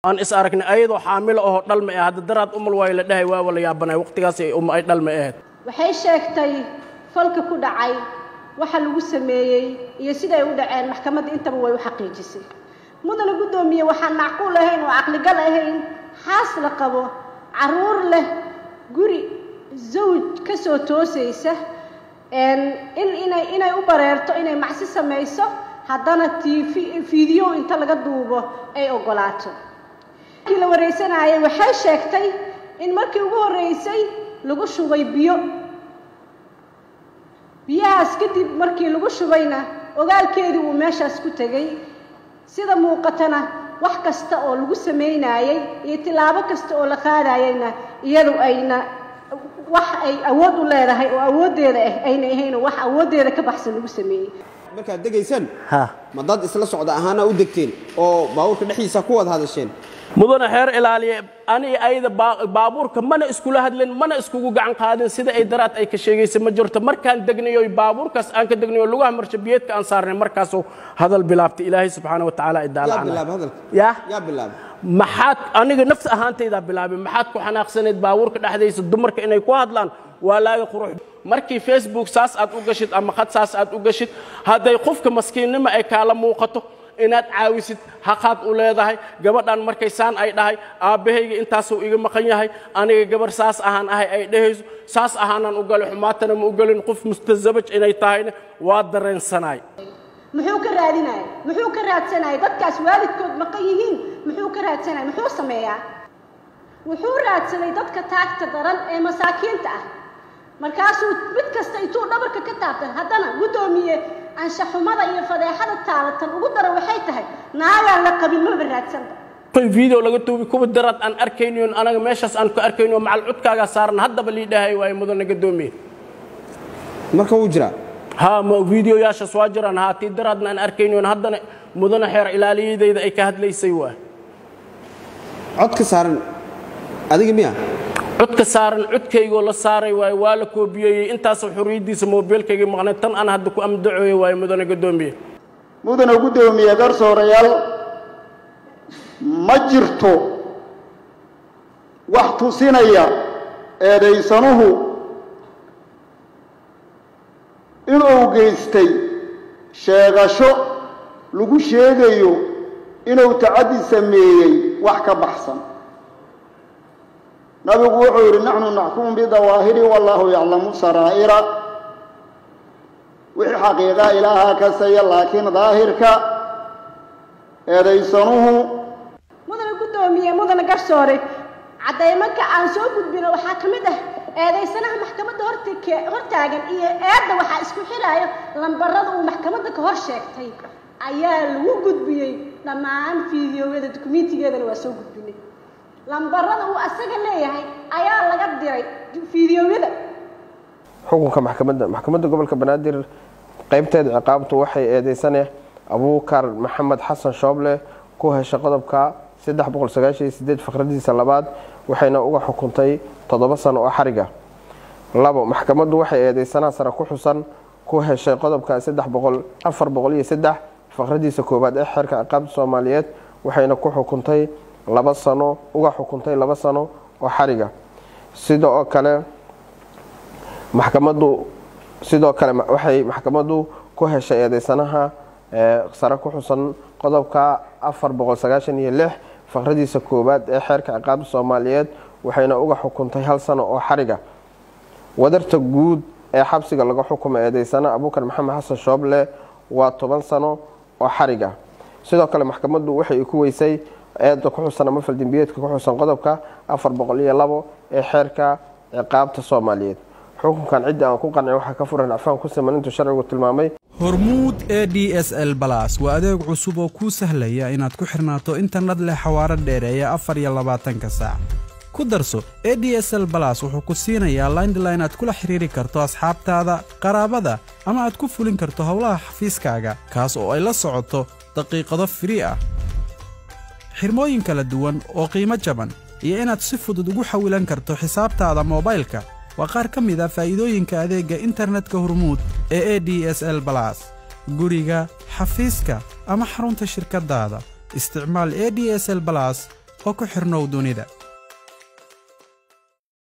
aan is aragnay ayadoo xaamilo oo dhalma ah hadda daraad umal waayo la dhahay waa wala yaabanay waqtigaas ay um ay dhalma ahayd waxay sheegtay falka ku dhacay waxa lagu sameeyey iyo siday u dhaceen maxkamadda intaba way u xaqiijisay mudana guddoomiye waxaan macquul ahayn oo caqligal ahayn xaas la qabo carruur leh guri zawj ka soo toosaysa in inay inay u bareerto inay macsi samayso haddana tv fiideo inta laga duubo ay oggolaato markii la waraysanayay waxay sheegtay in markii ugu horreysay lagu shubay biyo biyahaas kadib markii lagu shubayna ogaalkeedii uu meeshaas ku tegey sida muuqatana wax kasta oo lagu samaynaayey iyo tilaabo kasta oo la qaadayeyna iyadu ayna wax ay awood u leedahay oo awooddeeda ah ayna ahayn oo wax awooddeeda ka baxsan lagu sameeyey markaad degaysaan ha ma dad isla socda ahaana u degteen oo baabuurka dhexdiisa ku wada hadasheen mudana xeer ilaaliye ani ayada baa- baabuurka mana iskula hadlin mana iskugu gacan qaadin sida ay daraad ay ka sheegaysa ma jirto markaan degnayo baabuurkaas aan ka degnayo lugaha marshabiyeedka aan saarnay markaasuu hadal bilaabtay ilaahay subxaana wa tacaala yaa idaalacana bilaaba hadalka yaa yaa bilaaba maxaad aniga nafs ahaantaydaa bilaabay maxaad ku xanaaqsanayd baabuurka dhexdaysa dumarka inay ku hadlaan waa laaga qurux markii facebook saas aad u gashid ama khad saas aad u gashid hadday qofka maskiinnimo ay kaala muuqato inaad caawisid haqaad u leedahay gabadhan markay saan ay dhahay aabbahayga intaasuu iga maqan yahay aniga gabarh saas ahaan ahay ay dhahayso saas ahaanaan u galay xumaatana ma u gelin qof mustasabaj inay tahayna waa dareensanaay muxuu ka raadinaya muxuu ka raadsanaya dadkaas waalidkood maqan yihiin muxuu ka raadsanaya muxuu sameeyaa wuxuu raadsaday dadka taagta daran ee masaakiinta ah markaasuu mid kasta intuu dhabarka ka taabtay haddana guddoomiye anshaxumada iyo fadeexada taalatan ugu daran waxay tahay naagaan la qabin maba raadsanba koy video laga duubi kuwa daraad aan arkayniyon anaga meeshaas aan ku arkayno macal cudkaagaa saaran haddaba lii dhahay waaye mudana gadoomiye marka wuu jiraa haa ma videoyaashaas waa jiraan haa tii daraadna aan arkayniyon haddana mudana xeer ilaaliyadayda ay ka hadlaysay waay codka saaran adiga miya codka saaran codkaygoo la saaray waaye waa la koobiyeeyey intaasoo xorriyaddiisa moobeelkayga maqnay tan aan hadda ku amdacooya waaye mudana gadoomiye mudana guddoomiye garsoorayaal ma jirto wax tusinaya eedaysanuhu inuu geystay sheegasho lagu sheegayo inuu tacaddi sameeyey wax ka baxsan nabigu wuxuu yidhi naxnu naxkumu bidawaahiri wallaahu yaclamu saraa'ira wixii xaqiiqa ilaahaa kasaya laakiin daahirka eedaysanuhu mudana guddoomiye mudana garsoore caddaymanka aan soo gudbino waxaa ka mid ah eedaysanaha maxkamadda horta hortaagan iyo eedda waxaa isku xidhaayo lambarada uu maxkamadda ka hor sheegtay ayaa lagu gudbiyey dhammaan fiidiyowyada dukumentigeedana waa soo gudbinay lambarada uu asaga leeyahay ayaa laga diray fiidiyowyada xukunka maxkamadda maxkamadda gobolka banaadir qaybteeda ciqaabtu waxay eedeysane abuukar maxamed xasan shooble ku heshay qodobka faqradiisa labaad waxayna uga xukuntay toddoba sano oo xariga labo maxkamaddu waxay eedeysanaha sare ku xusan ku heshay qodobka faqradiisa koowaad ee xeerka ciqaabta soomaaliyeed waxayna ku xukuntay laba sano uga xukuntay laba sano oo xariga sidoo kale maxkamaddu sidoo kale waxay maxkamaddu ku heshay eedeysanaha sare ku xusan qodobka faqradiisa koowaad ee xeerka ciqaabta soomaaliyeed waxayna uga xukuntay hal sano oo xariga wadarta guud ee xabsiga laga xukumay eedeysana abuukar maxamed xasan shooble waa toban sano oo xariga sidoo kale maxkamaddu waxay ku weysay eeda ku xusan ama faldembiyeedka ku xusan qodobka ee xeerka ciqaabta soomaaliyeed xukunkan cidda aan ku qancin waxaa ka furan acfaan ku siman intuu sharcigu tilmaamay hormuud e d s l balas waa adeeg cusub oo kuu sahlaya inaad ku xirnaato internet leh xawaaro dheereeya afar iyo labaatanka saac ku darso e d s l balas wuxuu ku siinayaa laindline aad kula xiriiri karto asxaabtaada qaraabada ama aad ku fulin karto howlaha xafiiskaaga kaas oo ay la socoto daqiiqado firii ah xirmooyin kala duwan oo qiimo jaban iyo inaad si fudud ugu xawilan karto xisaabtaada moobaylka waa qaar ka mid a faa'iidooyinka adeegga internetka hormuud ee e d s l balas guriga xafiiska ama xarunta shirkaddaada isticmaal e d s l balas oo ku xidhnow dunida